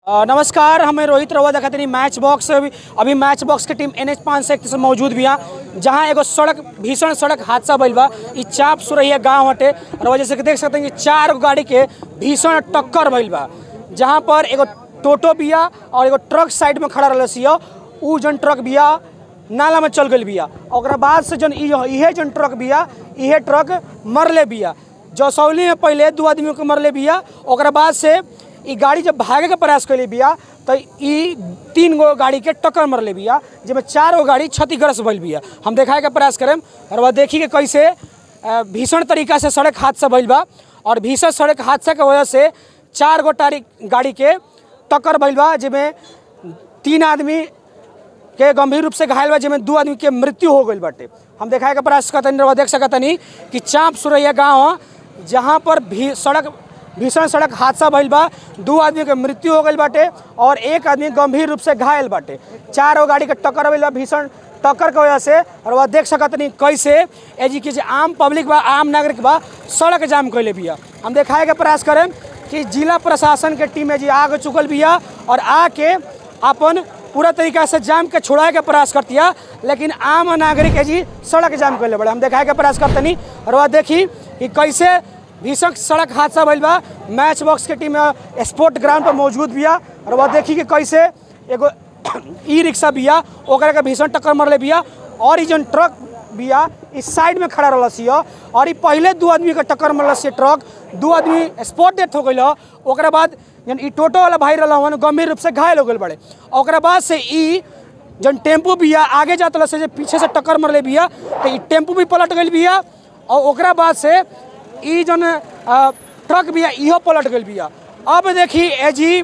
अ, नमस्कार हमें रोहित रवा देखतनी मैच बॉक्स अभी अभी मैच बॉक्स के टीम एन एच पाँच से से मौजूद बिया जहाँ एगो सड़क भीषण सड़क हादसा भइल बा ई चाप सुरैया गांव हटे और वजह से देख सकते हैं कि चार गो गाड़ी के भीषण टक्कर भइल बा जहाँ पर एगो टोटो बिया और एगो ट्रक साइड में खड़ा रहल सिया उ जन ट्रक बिया नाला में चल गई बिया ओकरा बाद से जन इ- इहे जन ट्रक बिया इहे ट्रक मरले बिया जसौली में पहले दू आदमी के मरले बिया ओकरा बाद से ई गाड़ी जब भागे के प्रयास कैले बिया तो ई तीन गो गाड़ी के टक्कर मरले बिया जिसमें चार गो गाड़ी क्षतिग्रस्त भइल बिया हम देखाए के प्रयास करें और वह देखी के कैसे अ, भीषण तरीका से सड़क हादसा भइल बा और भीषण सड़क हादसा के वजह से चार गो टारी गाड़ी के टक्कर भइल बा जिसमें तीन आदमी के गंभीर रूप से घायल बा जिसमें दू आदमी के मृत्यु हो गई बाटे हम देखाए के प्रयास करतनी रउआ देख सकतनी कि चाँप सुरैया गाँव ह, जहाँ पर भी सड़क भीषण सड़क हादसा भइल बा दू आदमी के मृत्यु हो गई बाटे और एक आदमी गंभीर रूप से घायल बाटे चार गो गाड़ी के टक्कर भइल बा भीषण टक्कर के वजह से और वह देख सकतनी कैसे एजी के जे आम पब्लिक बा आम नागरिक बा सड़क जाम कैले बिया हम देखाए के प्रयास करें कि जिला प्रशासन के टीम जी आगे चुकल बिया और आके अपन पूरा तरीका से जाम के छुड़ाए के प्रयास करतिया लेकिन आम नागरिक है जी सड़क जाम कर ले बड़े हम देखाए के प्रयास करतनी और वह देखी कि कैसे भीषण सड़क हादसा भइल बा मैच बॉक्स के टीम स्पोर्ट ग्राउंड पर मौजूद बिया और वह देखी कि कैसे एगो ई रिक्शा बिया ओकरा के भीषण टक्कर मरले बिया और ई जन ट्रक बिया इस साइड में खड़ा रहल सिया और ई पहले दू आदमी के टक्कर मरल से ट्रक दू आदमी स्पॉट डेथ हो गई ओकरा बाद जन ई टोटो वाला भाई रहल हन गंभीर रूप से घायल हो गए बड़े ओकरा बाद से ई जन टेम्पू बिया आगे जात रहल से जे पीछे से टक्कर मरले बिया तो ई टेम्पू भी पलट गई बिया और ओकरा बाद से ई जन अ, ट्रक बिया इहो पलट गई बिया अब देखी एजी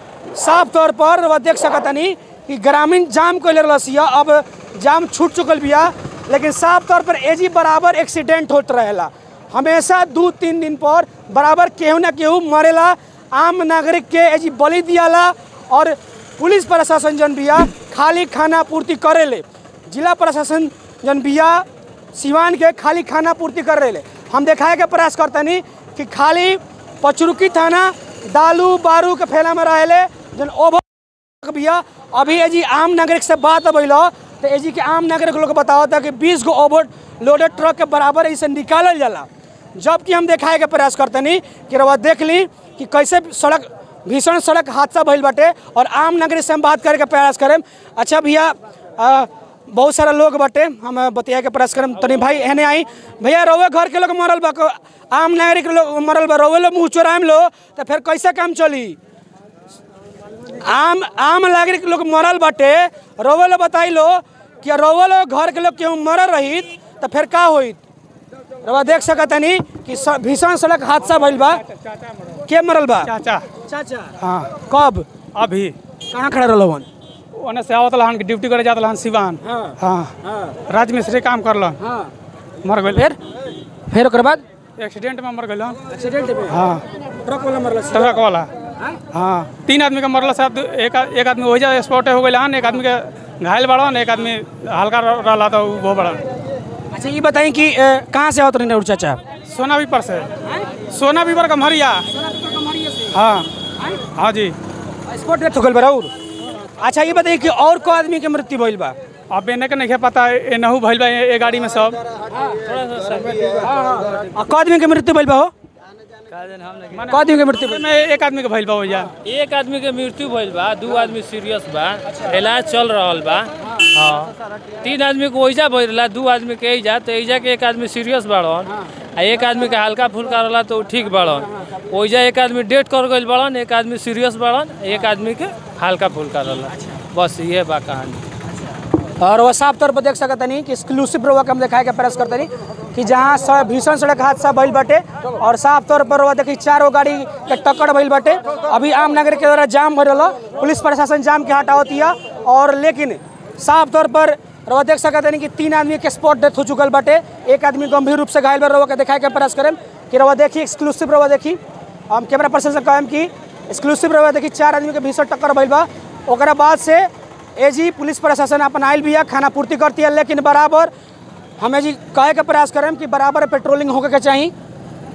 साफ तौर पर वह देख सकतनी कि ग्रामीण जाम कैले रहलसिया अब जाम छूट चुकल बिया लेकिन साफ तौर पर एजी बराबर एक्सीडेंट होत रहेला हमेशा दू तीन दिन पर बराबर केहू ना केहू मरेला आम नागरिक के एजी बलि दियाला और पुलिस प्रशासन जन बिया खाली खाना पूर्ति करेले जिला प्रशासन जन बिया सिवान के खाली खाना पूर्ति कर रहे हम देखाए के प्रयास करतनी कि खाली पचरुकी थाना दालू बारू के फैला में रहेले जन ओवर भैया अभी एजी आम नागरिक से बात अबैल तो एजी के आम नागरिक लोग बताओ था कि 20 गो ओवर लोडेड ट्रक के बराबर इसे निकालल जाला जबकि हम देखाए के प्रयास करतनी कि रवा देख ली कि कैसे सड़क भीषण सड़क हादसा भइल बाटे और आम नागरिक से हम बात करे के प्रयास करें अच्छा भैया अ, बहुत सारा लोग बाटे हम बतिया के प्रयास करम तनी भाई एने आई भैया रोवे घर के लोग मरल बा को- आम नागरिक लोग मरल बा रोवे लो मुँह चोराम लो तो फिर कैसे काम चली आम आम नागरिक लोग मरल बाटे रोवे लो बताई लो कि रोवे लो घर के लोग केहू मरल रहित तो फिर का होइत रवा देख सकतनी कि स- भीषण सड़क हादसा भइल बा के मरल बा चाचा चाचा हाँ कब अभी कहाँ खड़ा रहलो हन ओने से आवत हन कि ड्यूटी करे जात हन सिवान हाँ हाँ हाँ राज मिस्त्री काम करलन हाँ मर गइल फिर फिर ओकर बाद एक्सीडेंट में मर गइलन एक्सीडेंट में हाँ ट्रक वाला मरल ट्रक वाला हाँ तीन आदमी का मरल साहब एक एक आदमी वही स्पॉट हो गइल हन एक आदमी के घायल बड़न एक आदमी हल्का रहला तो वो बड़न अच्छा ये बताएं कि अ, कहाँ से आवत रही चाचा सोना बीपर से सोना बीपर का मरिया हाँ हाँ जी स्पॉट डेथ हो गइल बा राउर अच्छा ये बताइए कि और को आदमी के मृत्यु भइल बा अब एने के नहीं पता एनहू भइल बा ए गाड़ी में सब आ, को आदमी के मृत्यु भइल बा हो को आदमी के मृत्यु भइल में एक आदमी के भइल बा ओइजा एक आदमी के मृत्यु भइल बा दू आदमी सीरियस बा इलाज चल रहल बा हाँ तीन आदमी के ओइजा भइल रहा दू आदमी के एइजा तो एइजा के एक आदमी सीरियस बाड़न आ एक आदमी के हल्का फुल्का रहला तो उ ठीक बाड़न ओइजा एक आदमी डेथ कर गइल बाड़न एक आदमी सीरियस बाड़न एक आदमी के हल्का फुल्का रहला बस ये बा कहानी और वह साफ तौर पर देख सकतनी कि एक्सक्लूसिव रोवा के हम दिखाए के प्रयास करतनी कि जहाँ स- भीषण सड़क हादसा भइल बाटे और साफ तौर पर रोवा देखी चार गो गाड़ी के टक्कर भइल बाटे अभी आम नागरिक के द्वारा जाम भरल पुलिस प्रशासन जाम के हटावतिया और लेकिन साफ तौर पर रोवा देख सकतनी कि तीन आदमी के स्पॉट डेथ हो चुकल बाटे एक आदमी गंभीर रूप से घायल बा रोवा के दिखाए के प्रयास करें कि रोवा देखी एक्सक्लूसिव रोवा देखी हम कैमरा पर्सन से कहम कि एक्सक्लूसिव रोवा देखी चार आदमी के भीषण टक्कर भइल बा ओकरा बाद से एजी पुलिस प्रशासन अपन आयल बिया खाना पूर्ति करती है लेकिन बराबर हमें जी कहे के प्रयास करें कि बराबर पेट्रोलिंग होके के चाही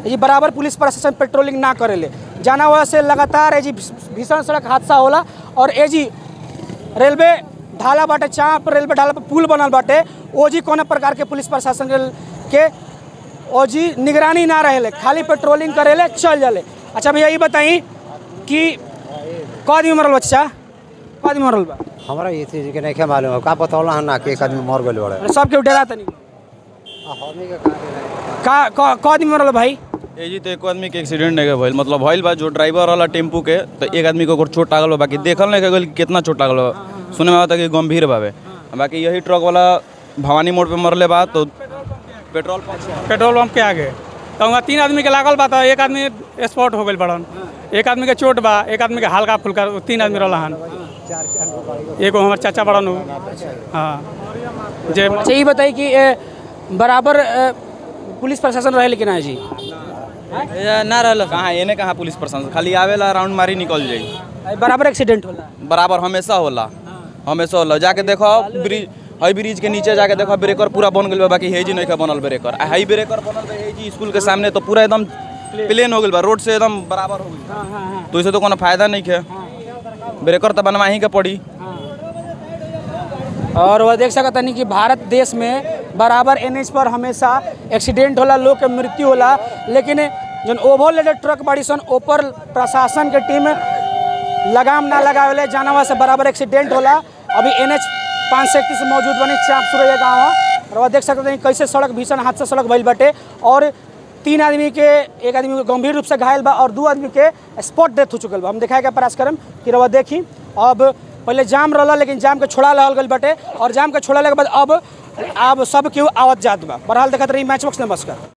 ये बराबर पुलिस प्रशासन पेट्रोलिंग ना करेले जाना वजह से लगातार ये जी भीषण सड़क हादसा होला और ये जी रेलवे ढाला बाटे चाप रेलवे ढाला पर पुल बनल बाटे ओ जी कोनो प्रकार के पुलिस प्रशासन के- के ओ जी निगरानी ना रहेले खाली पेट्रोलिंग करेले चल जाले अच्छा भैया ये बताई कि क आदमी मरल बच्चा क आदमी मरल बा हमरा ये चीज के नहीं मालूम है का बतौला है ना कि एक आदमी मर गइल बड़े सबके डरा तनी हमनी के कहाँ का क क आदमी मरल भाई ए जी तो एक आदमी के एक्सीडेंट नहीं भइल मतलब भइल बा जो ड्राइवर वाला टेम्पू के तो एक आदमी को ओकर चोट लागल बा बाकी देखल नहीं गइल कि कितना चोट लागल बा सुने में आता कि गंभीर बावे बाकी यही ट्रक वाला भवानी मोड़ पे मरले बा तो पेट्रोल पंप पेट्रोल पंप के आगे तो वहाँ तीन आदमी के लागल बा तो एक आदमी स्पॉट हो गई बड़न एक आदमी के चोट बा एक आदमी के हल्का फुल्का तीन आदमी रहला हन एगो हमार चाचा बड़न हो हाँ जे अच्छा ये बताई कि ए, बराबर ए, पुलिस प्रशासन रहे लेकिन है जी ना रहल कहाँ एने कहाँ पुलिस प्रशासन खाली आवेला राउंड मारी निकल जाई बराबर एक्सीडेंट होला बराबर हमेशा होला हमेशा होला जाके देखो ब्रिज हई ब्रिज के नीचे जाके देखो ब्रेकर पूरा बन गइल बा बाकी हेजी नहीं बनल ब्रेकर आ हई ब्रेकर बनल बा हेजी स्कूल के सामने तो पूरा एकदम प्लेन हो गइल बा रोड से एकदम बराबर हो गइल तो इसे तो कोनो फायदा नहीं है ब्रेकर तो बनवा ही के पड़ी और वह देख सकत तनी कि भारत देश में बराबर एन पर हमेशा एक्सीडेंट होला लोग के मृत्यु होला लेकिन जन ओवरलोडेड ट्रक बाड़ी सन ऊपर प्रशासन के टीम लगाम ना लगावेले जानवा से बराबर एक्सीडेंट होला अभी एन एच पाँच सौ इकतीस मौजूद बनी चाप सुरैया गाँव और वह देख सकते हैं कैसे सड़क भीषण हादसा सड़क भइल बाटे और तीन आदमी के एक आदमी के गंभीर रूप से घायल बा और दो आदमी के स्पॉट डेथ हो चुकल बा हम दिखाए के प्रयास करम कि रवा देखी अब पहले जाम रहला लेकिन जाम के छोड़ा रहल गइल बाटे और जाम के छोड़ाले के बाद अब अब सब केहू आवत जात बा बहरहाल देखत रही मैच बॉक्स नमस्कार